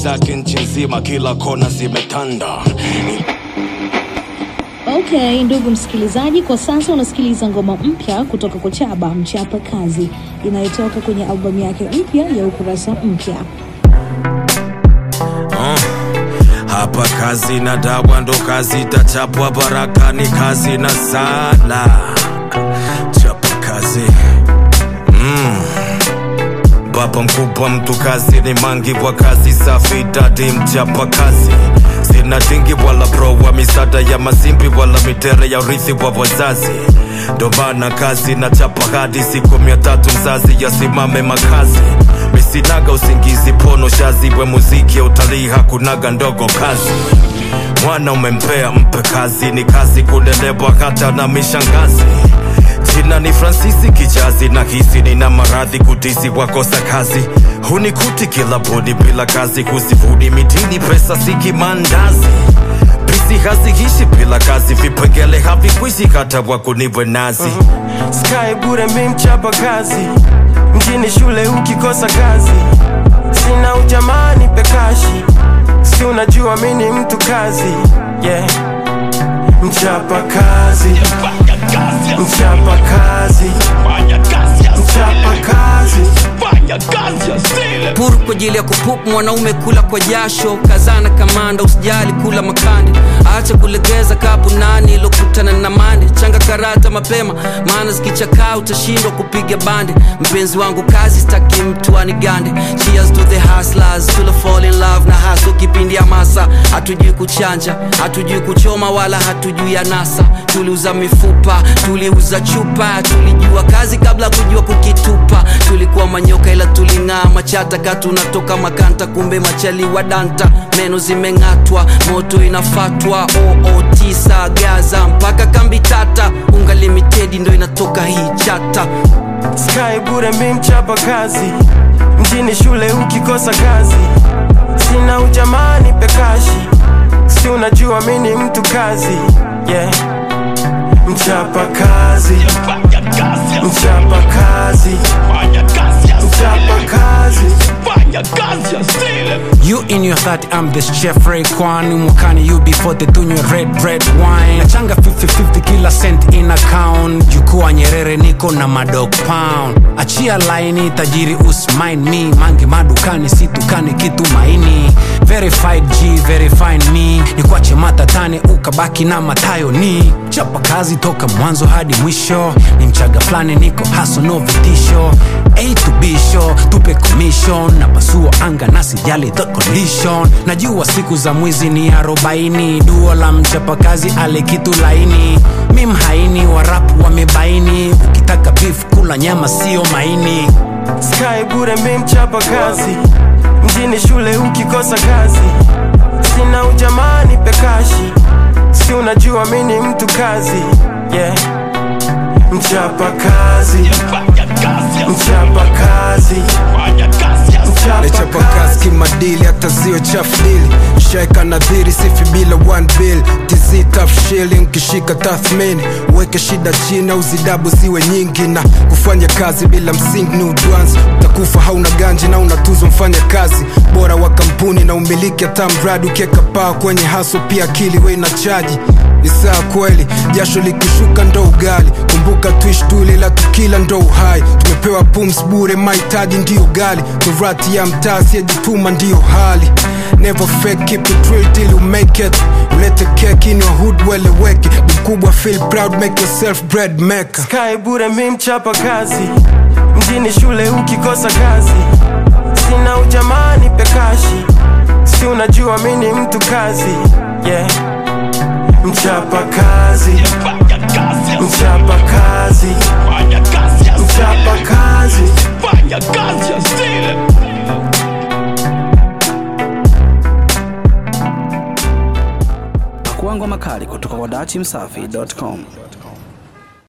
zake nchi nzima, kila kona zimetanda. Okay, ndugu msikilizaji, kwa sasa unasikiliza ngoma mpya kutoka kwa Chaba Mchapa Kazi inayotoka kwenye albamu yake mpya ya Ukurasa Mpya. Hapa kazi na dawa ndo kazi itachapwa, baraka ni kazi na sala. Chapa kazi mm. Baba mkubwa mtu kazi ni mangi wa kazi safi, dadi mchapa kazi sina dingi wala bro wa misada ya mazimbi wala mitere ya urithi wa wazazi, ndo maana kazi na chapa hadi siku mia tatu mzazi yasimame makazi misinaga usingizi pono shazi we muziki ya utalii hakunaga ndogo kazi mwana umempea mpe kazi ni kazi kulelewa hata na mishangazi jina ni fransisi kijazi na hisi nina maradhi kutisi wakosa kazi hunikuti kila bodi bila kazi kusifuni mitini pesa siki mandazi pisi haziishi bila kazi vipengele havikwishi hata wakuniwe nazi Sky bure mi mchapa kazi mjini shule ukikosa kazi sina ujamani pekashi si unajua mi ni mtu kazi yeah. mchapa kazi mchapa kazi mchapa kazi pur kwa ajili ya kupup mwanaume kula kwa jasho kazana kamanda usijali kula makande acha kulegeza kapu nani ilokutana na mande changa karata mapema maana zikichakaa utashindwa kupiga bande mpenzi wangu kazi staki mtu anigande cheers to the hustlers to the fall in love na haso kipindi ya masa hatujui kuchanja hatujui kuchoma wala hatujui ya nasa tuliuza mifupa tuliuza chupa tulijua kazi kabla kujua kukitupa tulikuwa manyoka ila tuling'aa machata ka tunatoka makanta kumbe machali wa danta meno zimeng'atwa moto inafatwa oo tisa gaza mpaka kambi tata unga limitedi ndo inatoka hii chata Sky bure mi mchapa kazi mjini shule ukikosa kazi sina ujamani pekashi si unajua mi ni mtu kazi yeah. mchapa kazi mchapa kazi mchapa kazi You in your 30, I'm the chef Ray Kwan mwakani you before the tunywe red red wine nachanga 50-50 kila cent in account jukua nyerere niko na madog pound achia laini tajiri usmine me mangi madukani situkani kitu maini verified g verifine me ni kwache matatane ukabaki na matayo ni chapa kazi toka mwanzo hadi mwisho ni mchaga fulani niko haso no vitisho a to b show tupe commission na pasua anga na sijali the condition najua siku za mwizi ni arobaini duo la mchapakazi ale kitu laini mi mhaini warapu wamebaini ukitaka beef kula nyama sio maini Sky bure mi mchapa kazi mjini shule ukikosa kazi sina ujamani pekashi si unajua mi ni mtu kazi yeah. mchapa kazi mchapa kazi nachapa mchapa kazi kazi kimadili hata zio chafu dili shaika nadhiri sifi bila one bill tz tough shilling kishika tathmini uweke shida chini au zidabu ziwe nyingi na kufanya kazi bila msingi ni udwanzi utakufa hauna ganji na unatuzwa mfanya kazi bora wa kampuni na umiliki hata mradi ukieka paa kwenye haso pia akili we na chaji ni saa kweli jasho likishuka ndo ugali kumbuka tuishi tule ila tukila ndo uhai tumepewa pums bure mahitaji ndiyo gali torati ya mtaa siyejituma ndiyo hali never fake keep it real till you make it ulete keki in your hood weleweke mkubwa feel proud make yourself bread maker Sky bure mi mchapa kazi mjini shule ukikosa kazi sina ujamani pekashi si unajua mi ni mtu kazi yeah. mchapa kazi mchapa kazi mchapa kazi Pakuangwa makali kutoka kwa dachimsafi.com.